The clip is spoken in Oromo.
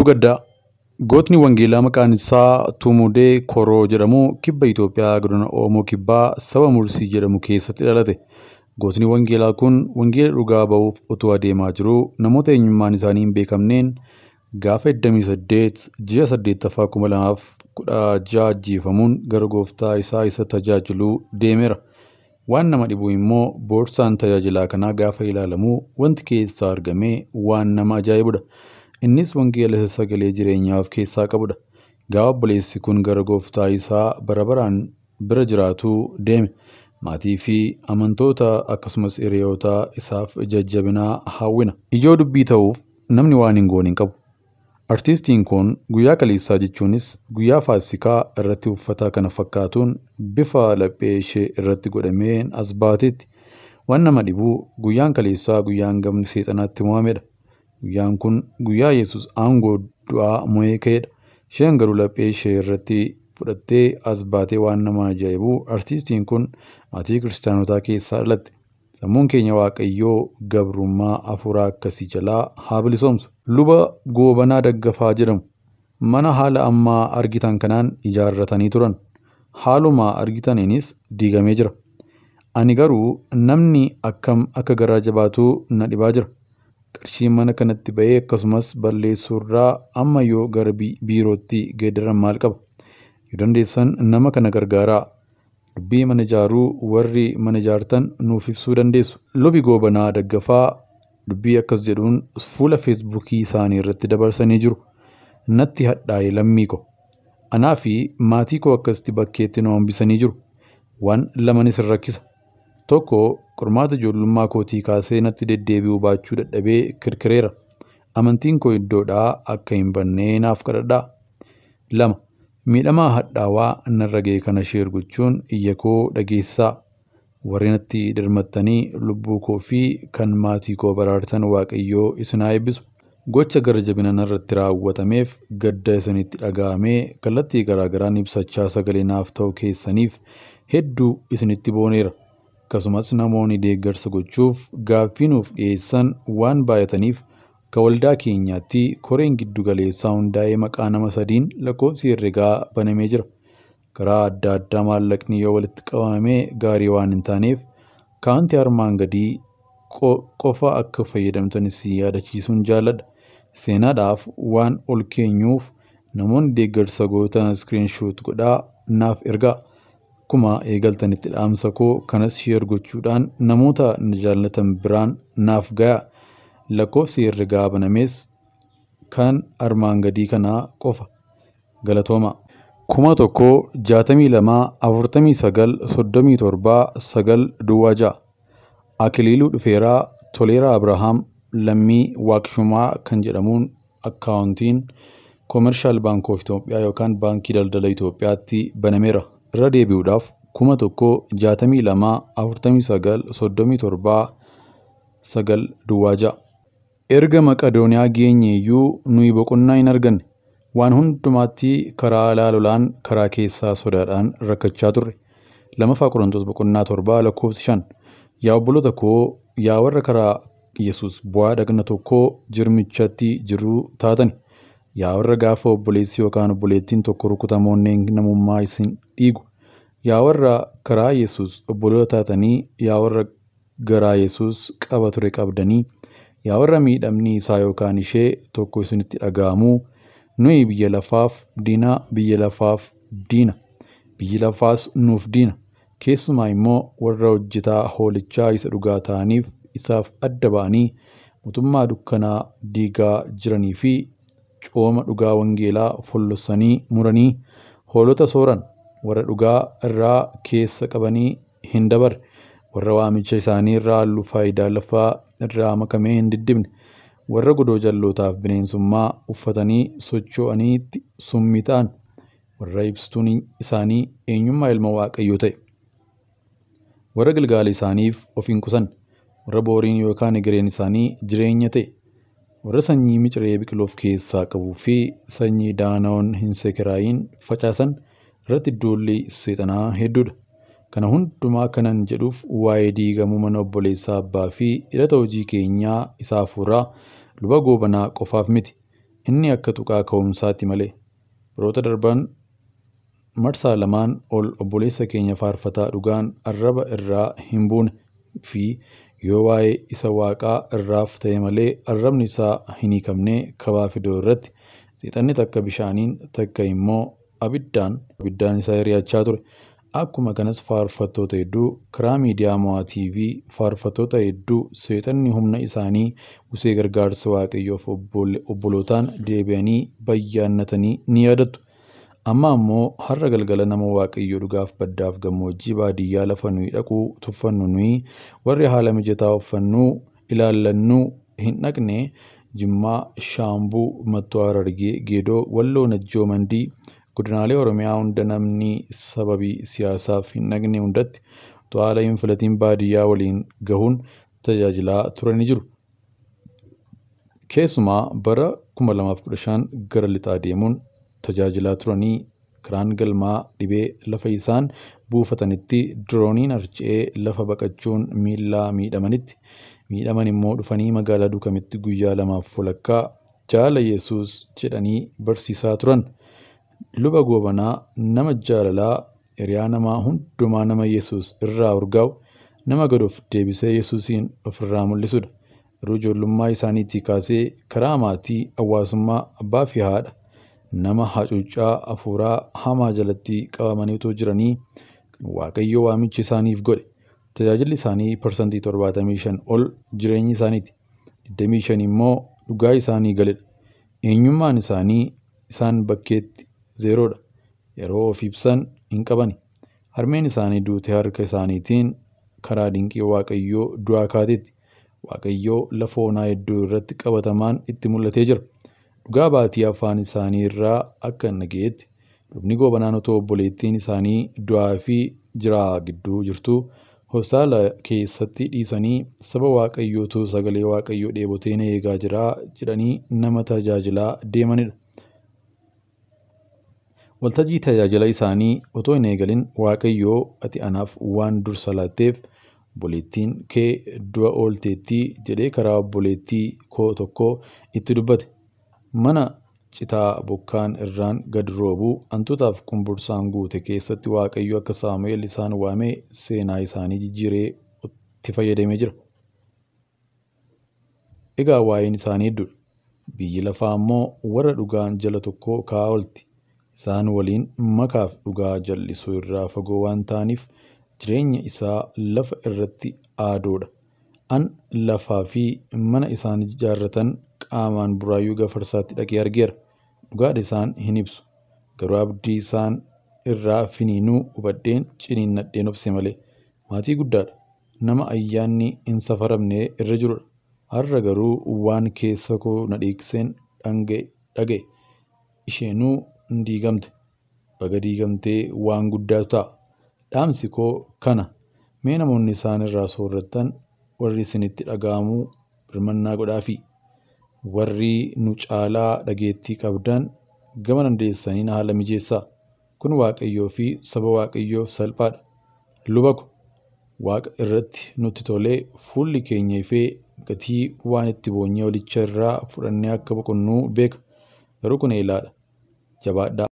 Oduu gaddaa gootni wangeelaa maqaan isaa Tumudee Koroo jedhamu kibba Itoophiyaa godina Oromoo kibbaa saba Mursii jedhamu keessatti dhalate. Gootni wangeelaa kun wangeela dhugaa ba'uuf otoo adeemaa jiruu namoota eenyummaan isaanii hin beekamneen gaafa 28 ji'a 8ffaa 2016 ajjeefamuun gara gooftaa isaa isa tajaajiluu deemeera. Waan nama dhibu immoo boorsaan tajaajilaa kanaa gaafa ilaalamu wanti keessaa argame waan nama ajaa'ibudha. Innis wangeela isa sagalee jireenyaa of keessaa qabudha. Gaafa obboleessi kun gara gooftaa isaa bara baraan bira jiraatuu deeme. Maatii fi amantoota akkasumas hiriyoota isaaf jajjabinaa hawwina. Ijoo dubbii ta'uuf namni waan hin goone hin qabu. Artiistiin kun guyyaa kaleessaa jechuunis guyyaa faasikaa irratti uffata kana fakkaatuun bifa laphee ishee irratti godhameen as baateetti. Waan nama dhibu guyyaan kaleessaa guyyaan gamni seexanaatti mo'amedha. Guyyaan kun guyyaa Yesus aangoo du'aa mo'ee ka'edha. Isheen garuu laphee ishee irratti fudhattee as baatee waan nama ajaa'ibu artiistiin kun maatii kiristaanotaa keessaa dhalatte. Sammuun keenya Waaqayyoo gabrummaa hafuuraa akkasii jalaa haa bilisoomsu. Luba Goobanaa Daggafaa jedhamu mana haala ammaa argitan kanaan ijaarratanii turan. Haaluma argitaniinis diigamee jira. Ani garuu namni akkam akka garaa jabaatuu na dhibaa jira. Qarshiin mana kanatti ba'ee akkasumas balleessuurraa amma yoo gara biirootti geeddaran maal qaba? Yoo dandeessan nama kana gargaaraa. Dubbii mana ijaaruu warri mana ijaartan nuuf ibsuu dandeessu. Lubi goobanaa daggafaa dubbii akkas jedhuun fuula feesbuukii isaanii irratti dabarsanii jiru. Natti hadhaa'e lammii ko. Anaa fi maatii koo akkasitti bakkeetti nu hambisanii jiru. Waan lamanis hin rakkisa. Tokko qormaata ijoollummaa kootii kaasee natti deddeebi'uu baachuu dadhabee kirkireera. Amantiin koo iddoodhaa akka hin bannee naaf kadhadhaa. Lama miidhamaa hadhaawaa narra ga'e kana sheer gochuun iyya koo dhageessaa. Warri natti dirmattanii lubbuu koo fi kan maatii koo baraartan Waaqayyoo isin haa eebbisu. Gocha gara jabina narratti raawwatameef gadda isinitti dhaga'amee kallattii garaagaraan ibsachaa sagalee naaf ta'u keessaniif hedduu isinitti booneera. Akkasumas namoonni deeggarsa gochuuf gaaffii nuuf dhiyeessan waan baay'ataniif akka waldaa keenyaatti koreen giddu galeessaa hundaa'ee maqaa nama sadiin lakkoofsi herregaa banamee jira. Karaa adda addaa maallaqni yoo walitti qabamee gaarii waan hin taaneef kaantii armaan gadii qofa akka fayyadamtanis yaadachiisuun jaalladha. Seenaadhaaf waan ol keenyuuf namoonni deeggarsa gootan iskiriinshoot godhaa naaf ergaa. Akkuma eegaltanitti dhaamsa koo kanas sheer gochuudhaan namoota na jaallatan biraan naaf ga'a. Lakkoofsi herregaa banamees kan armaan gadii kanaa qofa. Galatooma. kuma tokkoo jaatamii lamaa afurtamii sagal soddomii torbaa sagal duwwaa ja'a. Akiliiluu dhufeeraa Toleeraa Abrahaam lammii waaqshumaa kan jedhamuun akkaawuntiin koomershaal baankii oof Itoophiyaa yookaan baankii daldala Itoophiyaatti banameera. Irra deebi'uudhaaf kuma tokkoo jaatamii lamaa afurtamii sagal soddomii torbaa sagal duwwaa ja'a. Erga Maqadooniyaa geenyeeyyuu nuyi boqonnaa hin arganne. Waan hundumaatti karaa laalolaan karaa keessaa sodaadhaan rakkachaa turre. Lamaffaa Qorontoos boqonnaa torbaa lakkoofsi shan. Yaa obboloota koo yaa warra karaa Yesuus bu'aa dhagna tokkoo jirmichatti jiruu taatani. Yaa warra gaafa obboleessi yookaan obboleettiin tokko rukutamoonneen namummaa isin dhiigu. Yaa warra karaa Yesuus obboloota taatanii yaa warra garaa Yesuus qaba ture qabdanii yaa warra miidhamni isaa yookaan ishee tokko isinitti dhaga'amuu nuyi biyya lafaaf diina biyya lafaaf diina biyyi lafaas nuuf diina keessumaa immoo warra hojjetaa hoolichaa isa dhugaa ta'aniif isaaf adda ba'anii mootummaa dukkanaa diigaa jiranii fi cooma dhugaa wangeelaa follosanii muranii hoolota sooran warra dhugaa irraa keessa qabanii hin dabarre warra waamicha isaanii irraa halluu faayidaa lafaa irraa makamee hin diddibne warra godoo jallootaaf bineensummaa uffatanii socho'aniitti summii ta'an warra ibsituun isaanii eenyummaa ilma waaqayyoo ta'e warra galgaala isaaniif of hin qusan warra booriin yookaan egereen isaanii jireenya ta'e warra sanyii miciree biqiloof keessaa qabuu fi sanyii daanaa'oon hin sekiraayin facaasan irratti iddoollee seexanaa hedduudha. Kana hundumaa kanan jedhuuf waa'ee diigamuu mana obboleessaa abbaa fi hidhata hojii keenyaa isaa hafuuraa luba goobanaa qofaaf miti. inni akka tuqaa ka'umsaatti malee. Baroota darban marsaa lamaan ol obboleessa keenya faarfataa dhugaan arraba irraa hin buune fi yoo waa'ee isa waaqaa irraaf ta'e malee arrabni isaa hin hiikamne kabaa fidoo irratti seexanni takka bishaaniin takka immoo abiddaan abiddaan isaa hiriyachaa ture. Akkuma kanas faarfattoota hedduu karaa miidiyaa mo'aa TV faarfattoota hedduu seexanni humna isaanii usee gargaarsa waaqayyoof obbolootaan deebi'anii bayyaannatanii ni yaadattu. Amma ammoo har'a galgala nama waaqayyoo dhugaaf baddaaf gammoojjii baadiyyaa lafa nuyi dhaquu tuffannu nuyi warri haala mijataa uffannuu ilaallannuu hin dhaqne Jimmaa, Shaambuu, Mattuu Harargee, Geedoo, Walloo, Najjoo, Mandii godinaalee Oromiyaa hunda namni sababii siyaasaaf hin dhaqne hundatti utuu haala hin filatiin baadiyyaa waliin gahuun tajaajilaa turanii jiru. Keessumaa bara 2015 gara lixaa deemuun tajaajilaa turanii karaan galmaa dhibee lafa isaan buufatanitti dirooniin harca'ee lafa baqachuun miillaa miidhamanitti miidhaman immoo dhufanii magaalaa Dukamitti guyyaa lamaaf walakkaa jaala Yesuus jedhanii barsiisaa turan. Luba goobanaa nama jaalalaa hiriyaa namaa hundumaa nama Yesuus irraa urgaa'u nama gad of deebisee Yesuusiin ofirraa mul'isudha. Garuu ijoollummaa isaaniitii kaasee karaa maatii hawaasummaa abbaa fi haadha nama hacuuccaa hafuuraa hamaa jalatti qabamanii otoo jiranii kan Waaqayyo waamichi isaaniif godhe. Tajaajilli isaanii parsantii torbaatamii shan ol jireenyi isaaniiti. Digdamii shan immoo dhugaa isaanii galedha. Eenyummaan isaanii isaan bakkeetti zeeroodha. Yeroo of ibsan hin qabani. Harmeen isaanii duute harka isaaniitiin karaa dinqii Waaqayyoo du'aa kaateetti. Waaqayyoo lafa onaa hedduu irratti qabatamaan itti mul'atee jira. Dhugaa baatii afaan isaanii irraa akka hin dhaga'etti lubni goobanaan otoo obboleettiin isaanii du'aa fi jiraa gidduu jirtuu hospitaala keessatti dhiisanii saba waaqayyootu sagalee waaqayyoo dheebotee na eegaa jira jedhanii nama tajaajilaa deemanidha. Waltajjii tajaajila isaanii otoo hin eegalin waaqayyoo ati anaaf waan dursa laatteef obboleettiin kee du'a oolteetti jedhee karaa obboleettii koo tokkoo itti dubbate. Mana citaa bokkaan irraan gad roobuu hantuutaaf qumbursaan guute keessatti waaqayyo akka Saamu'eel isaan waamee seenaa isaanii jijjiiree itti fayyadamee jira. Egaa waa'een isaanii hedduudha. Biyyi lafaa immoo warra dhugaan jala tokkoo ka'aa oolti. Isaan waliin makaaf dhugaa jal'isuu irraa fagoo waan ta'aniif jireenya isaa lafa irratti aadoodha. An lafaa fi mana isaan ijaarratan qaamaan buraayyuu gafarsaatti dhaqee argeera. Dhugaadha isaan hin ibsu. Garuu abdii isaan irraa finiinuu hubadheen ciniinnadheen obse malee. Maatii guddaadha. Nama ayyaanni hin safaramne irra jirudha. Har'a garuu waan keessa koo na dhiigseen dhaga'e. Isheenuu hin diigamte. Baga diigamtee waan guddaatu ta'a. Dhaamsi koo kana. Mee namoonni isaan irraa soorrattan warri isinitti dhaga'amuu birmannaa godhaafi. Warri nu caalaa dhageettii qabdan gama dandeessaniin haala mijeessaa. Kun Waaqayyoo fi saba Waaqayyoof salphaadha. Luba ko Waaqa irratti nutti tolee fuulli keenya ifee gatii waan itti boonyee walicha irraa fudhannee akka boqonnuu beeka. Garuu kun eelaadha. Jabaadhaa.